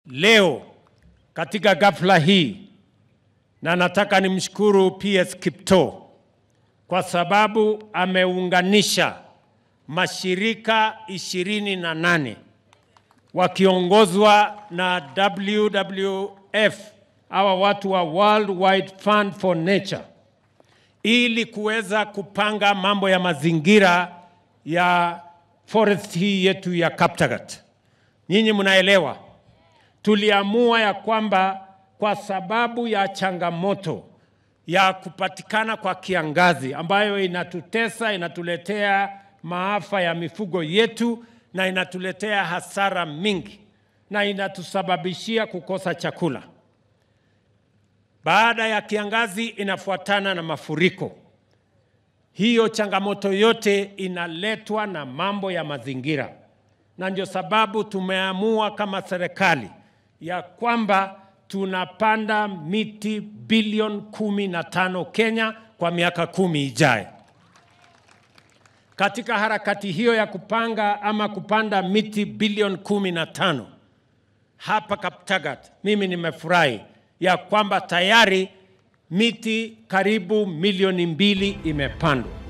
leo katika ghafla hii, na nataka nimshukuru PS Kiptoo kwa sababu ameunganisha mashirika ishirini na nane wakiongozwa na WWF, hawa watu wa World Wide Fund for Nature, ili kuweza kupanga mambo ya mazingira ya forest hii yetu ya Kaptagat. Nyinyi mnaelewa, tuliamua ya kwamba kwa sababu ya changamoto ya kupatikana kwa kiangazi ambayo inatutesa, inatuletea maafa ya mifugo yetu na inatuletea hasara mingi na inatusababishia kukosa chakula. Baada ya kiangazi inafuatana na mafuriko. Hiyo changamoto yote inaletwa na mambo ya mazingira, na ndio sababu tumeamua kama serikali ya kwamba tunapanda miti bilioni kumi na tano Kenya kwa miaka kumi ijayo. Katika harakati hiyo ya kupanga ama kupanda miti bilioni kumi na tano hapa Kaptagat, mimi nimefurahi ya kwamba tayari miti karibu milioni mbili imepandwa.